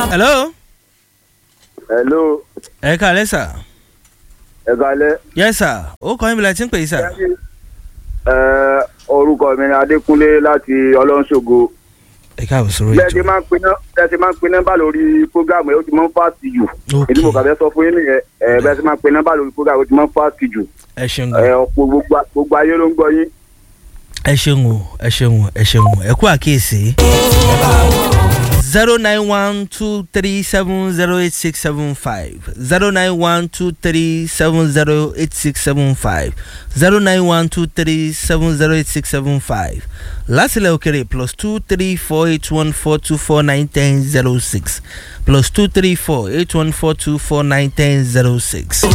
hello. hello ẹ kàlẹ́ sà. ẹ kalẹ yes sir ó kọ́ ìbílẹ̀ tí ń pè é sà. ẹ orúkọ mi ni adékúnlé láti ọlọ́nṣogo ẹ káàbọ̀ sórí bẹ́ẹ̀ ti ètò. máa ń pin náà bẹ́ẹ̀ ti máa ń pin nọ́mbà lórí programu ẹ̀ ó ti máa ń fásitì jù Ok. èdè mo kà fẹ́ sọ fún yín nìyẹn ẹ bẹ́ẹ̀ ti máa ń pin nọ́mbà lórí programu ó ti máa ń fásitì jù ẹ ṣeun ẹ gan. ọ̀pọ̀ gbogbo gbogbo ayé ló ń gbọ́ yín. ẹ ṣeun o ẹ ṣeun o ẹ ṣeun o ẹ kú àkíyèsí. zero nine one two three seven zero eight six seven five zero nine one two three seven zero eight six seven five zero nine one two three seven zero eight six seven five lásìlẹ̀ òkèrè plus two three four eight one four two four nine ten zero six plus two three four eight one four two four nine ten zero six.